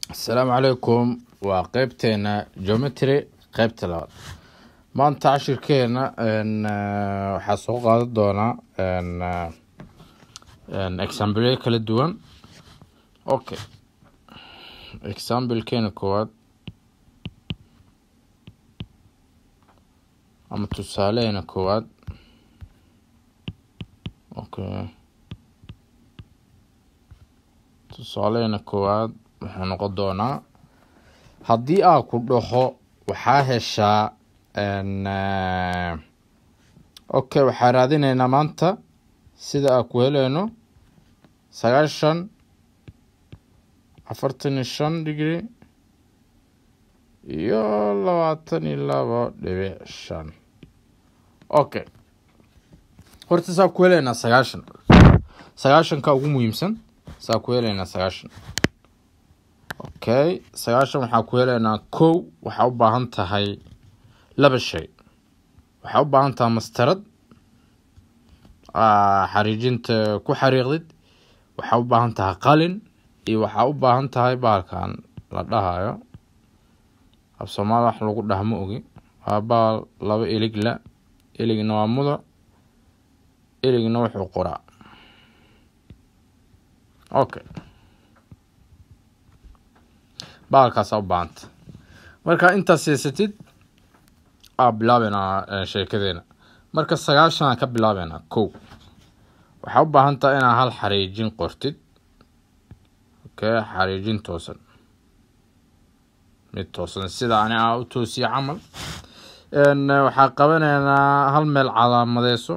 asalaamu calaykum waa qeybteena geometry qeybta labaad maanta cashirkeena waxaa soo qaadan doonaa examble kala duwan okay examplekeena koowaad ama tusaaleheena koowaad okay tusaaleheena koowaad wuxuu noqon doonaa haddii aa ku dhaho waxaa heshaa okay waxaa raadineynaa maanta sida aa ku heleyno sagaashan afartan iyo shan degree iyo labaatan iyo labo dhibic shan okay horta saa ku heleynaa sagaashan sagaashanka ugu muhiimsan saa ku heleynaa sagaashan okay sagaashan waxaa ku heleynaa kow waxaa u baahan tahay laba shay waxaa u baahan tahay mastarad xariijinta ku xariiqdid waxaa u baahan tahay qalin iyo waxaa u baahan tahay baalkan la dhahayo af soomaali wax lagu dhaha ma ogi waa baal laba iligla iligna waa muda iligna wuxuu qoraa okay baalkaasaa u baahanta marka intaas seysatid aa bilaabeynaa sheekadeena marka sagaashan aan ka bilaabeynaa kow waxaa u baahan taha inaa hal xariijin qortid okay xariijin toosan mid toosan sida ani aa u toosiye camal waxaa qabaneynaa hal meel calaamadeyso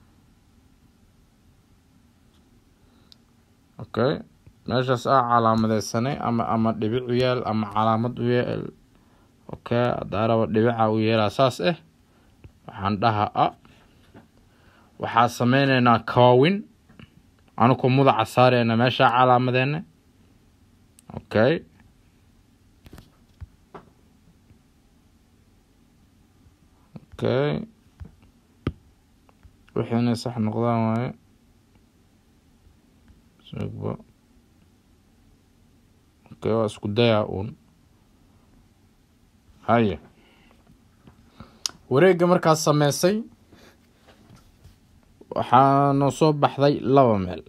okay meeshaas aa calaamadeysanay ama ama dhibic u yaal ama calaamad u yaal okay haddaa raba dhibica u yeelaa saas ah waxaan dhaha a waxaa sameyneynaa kaawin anuku mudaca saareyna meeshaa calaamadeena okay okay wixii inay sax noqdaan waaye sugba okay waa isku dayaa uun haye wareegga markaas sameysay waxaa noo soo baxday laba meel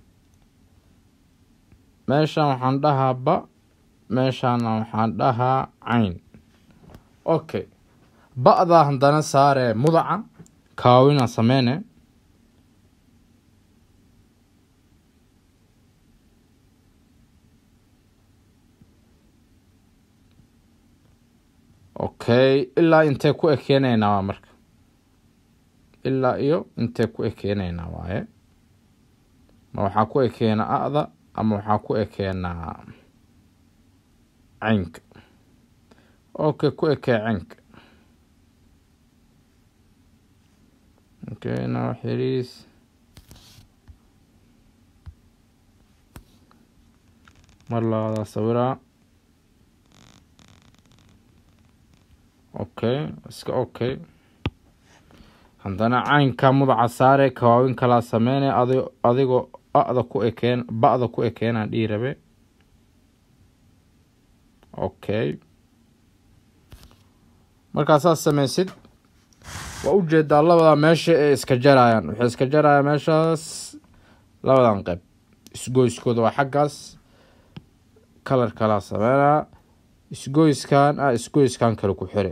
meeshan waxaan dhahaa ba meeshaana waxaan dhahaa cayn okay ba-daa haddana saaree mudaca kaawina sameyne okay ilaa intee ku ekeeneynaa waa marka ilaa iyo intee ku ekeeneynaa waaye ma waxaa ku ekeenaa a-da ama waxaa ku ekeenaa caynka okay ku ekee caynka okay now xiriis mar labadaa sawiraa okay iska okay haddana caynka mudaca saare kawaawin kalaa sameynay ad adigoo a-da ku ekeen ba-da ku ekeenaan dhihi rabe okay markaa saas sameysid waa ujeedaa labadaa meesha ee iska jarayaan waxay iska jarayaan meeshaas labadan qeyb isgoyskooda waa xaggaas kalar kalaa sameynaa isgoyskan ah isgoyskan kale ku xire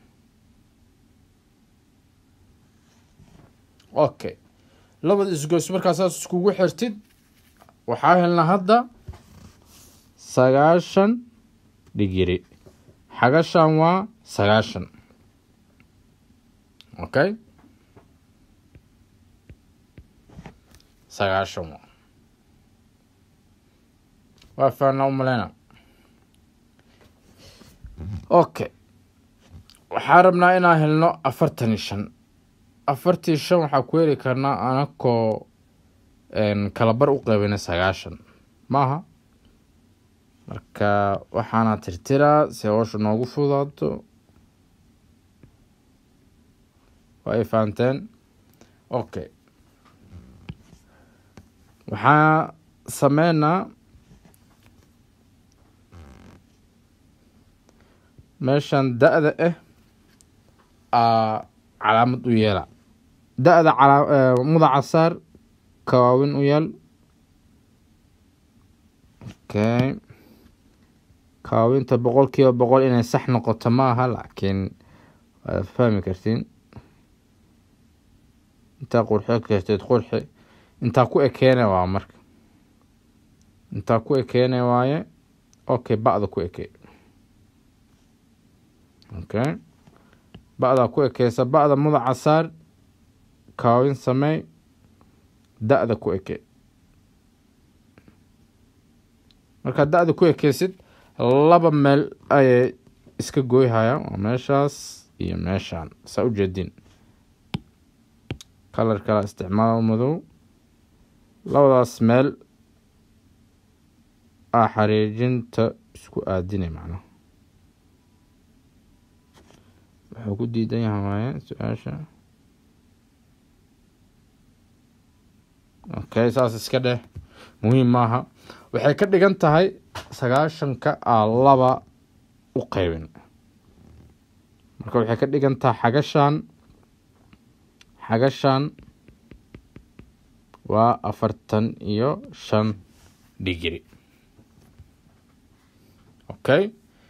okay labada isgoys markaa saas iskugu xirtid waxaa helnaa hadda sagaashan dhigiri xagashan waa sagaashan okay sagaashan waa waa faanaa umaleyna okay waxaa rabnaa inaan helno afartan iyo shan afartii shan waxaa ku heli karnaa anakoo kalabar u qeybina sagaashan maaha marka waxaana tirtiraa si hoosha noogu fudaato waa ay fahanteen okay waxaa sameynaa meeshan da-da ah aa calaamad u yeela da-da calaa mudaca saar kawaawin u yeel okay kawaawinta boqol kiiba boqol inay sax noqoto ma aha laakiin waad fahmi kartiin intaa qurxi karteed qurxi intaa ku ekeene waa marka intaa ku ekeene waaye okay ba-da ku ekee okay ba-daa ku ekeysa ba-da mudaca saar kaawin sameey da-da ku ekee markaad da-da ku ekeysid laba meel ayay iska gooyhayaan waa meeshaas iyo meeshaan saa u jeedin kalar kala isticmaal madow labadaas meel aa xariijinta isku aadinay macnaha wuxuu ku diidan yahay waaye su-aasha okay saas iska dheh muhiim maaha waxay ka dhigan tahay sagaashanka aa laba u qeybin marka waxay ka dhigan tahay xagashan xagashan waa afartan iyo shan digri okay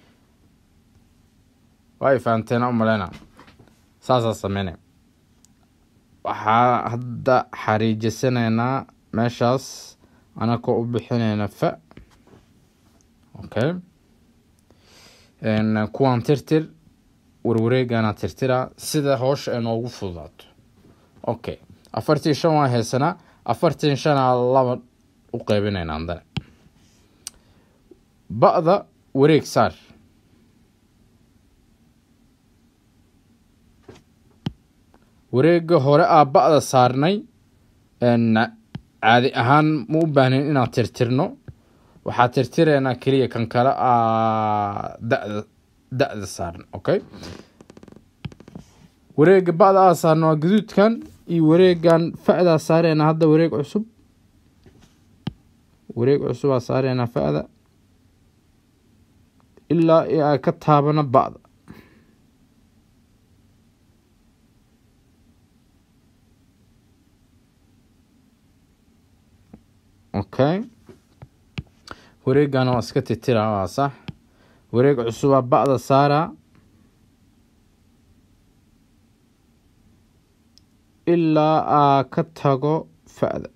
waa ay fahanteena u maleyna saasaa sameynay waxaa hadda xariijisanaynaa meeshaas anakoo u bixinayna fa okay kuwaan tirtir warwareegana tirtira sida hoosha ay noogu fududaato okay afartii shan waa haysanaa afartii shanaa laba u qeybinayna andane ba-da wareeg saar wareega hore aa ba-da saarnay caadi ahaan ma u baahnayn inaan tirtirno waxaa tirtiraynaa keliya kan kale aa dada da-da saaran okay wareega ba-da aa saarna waa gaduudkan iyo wareegan fa-daa saareyna hadda wareeg cusub wareeg cusub aa saareynaa fa-da ilaa i aa ka taabana ba-da okay wareegana waa iska titira waa sax wareeg cusubaa ba-da saara ilaa aa ka tago fa-da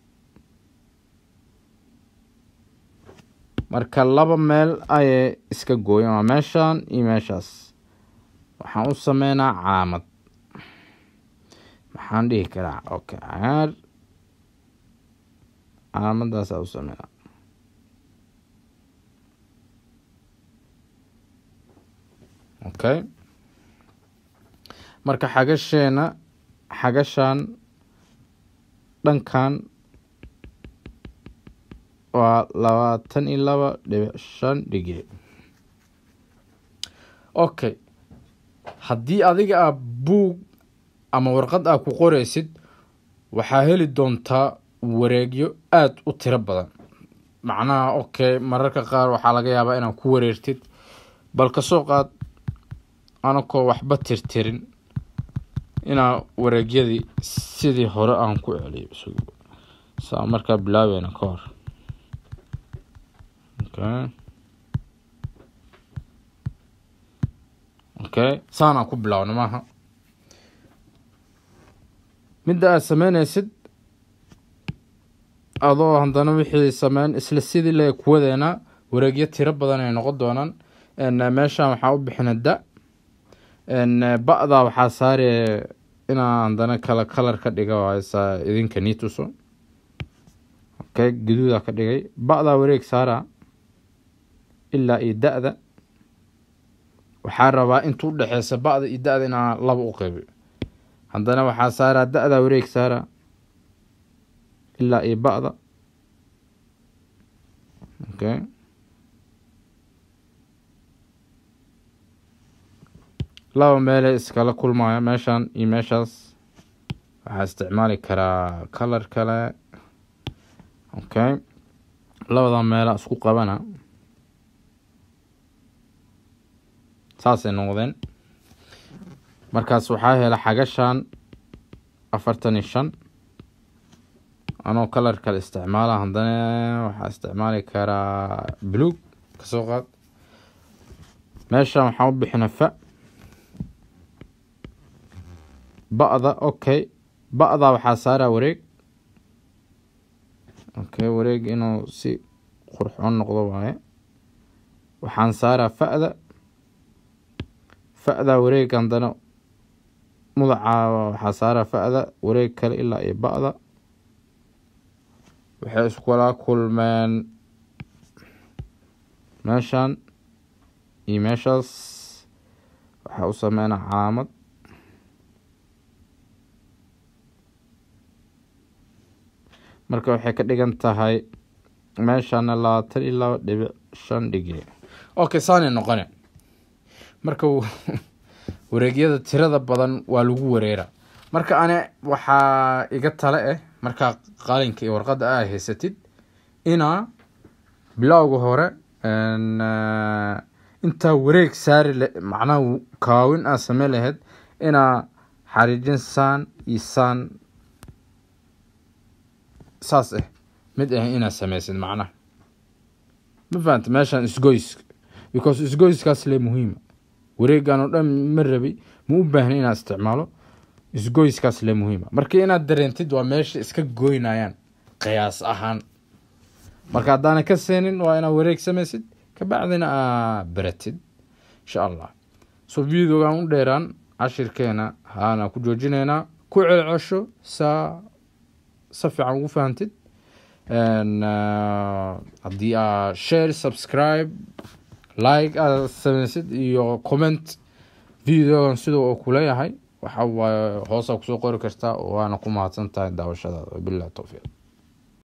marka laba meel ayay iska gooyeen waa meeshan iyo meeshaas waxaan u sameynaa calaamad maxaan dhihi karaa okay cagaar calaamadaasa u sameynaa okay marka xagasheena xagashan dhankan waa labaatan iyo laba dhibic shan digri okay haddii adiga aa buug ama warqad aa ku qoreysid waxaa heli doontaa wareegyo aada u tiro badan macnaha okay mararka qaar waxaa laga yaabaa inaad ku wareertid bal kasoo qaad anakoo waxba tirtirin inaa wareegyadii sidii hore aan ku celiyo saa markaa bilaabeyna ka hor okay okay saanaan ku bilaabna maaha midda aad sameyneysid adoo haddana wixii sameyn isla sidii le kuwadeena wareegyo tiro badan ay noqon doonaan meeshan waxaa u bixina da ba-da waxaa saare inaa haddana kala kalar ka dhiga waayo saa idinka nii tuso okay gaduuda ka dhigay ba-daa wareeg saara ilaa iyo da-da waxaa rabaa inta udhexeysa ba-da iyo da-da inaa laba u qeybiyo haddana waxaa saaraa da-daa wareeg saara ilaa iyo ba-da okay laba meelay iskala kulmaya meeshan iyo meeshaas waxaa isticmaali karaa kalar kale okay labada meela isku qabana saasay noqdeen markaas waxaa hela xagashan afartan iyo shan anoo kalar kale isticmaala haddana waxaa isticmaali karaa buluug kasoo qaad meeshan waxaan u bixina fa ba-da okay ba-da waxaa saaraa wareeg okay wareeg inuu si qurxoon noqdo waaye waxaan saaraa fa-da fa-da wareeg haddana mudaca waxaa saaraa fa-da wareeg kale ilaa iyo ba-da waxay iskula kulmeen meeshan iyo meeshaas waxaa u sameynaa calaamad marka waxay ka dhigan tahay meeshana labaatan iyo laba dhibic shan dhigri okay saanay noqone marka wareegyada tirada badan waa lagu wareera marka ane waxaa iga tale ah markaa qalinka iyo warqadda aa haysatid inaa bilowga hore intaa wareeg saari macnaha kaawin aa samey lahayd inaa xariijin saan iyo saan saas ah mid ah inaad sameysid macnaha ma fahanta meeshan isgoyska because isgoyskaas le muhiima wareegan oo dhan ma rabi ma u baahna inaad isticmaalo isgoyskaas le muhiima marka inaad dareentid waa meesha iska goynayaan qiyaas ahaan marka haddaana ka seenin waa inaad wareeg samaysid kabacdina aa baratid insha allah so videogan u dheeraan cashirkeena haana ku joojinaynaa ku celcesho saa si fiican ugu fahantid haddii aa share subscribe like aad samaysid iyo comment videogan sida uu kuleeyahay waxa waaye hoosaa kusoo qori kartaa waana ku mahadsan tahay daawashadaada wabillahi towfiiq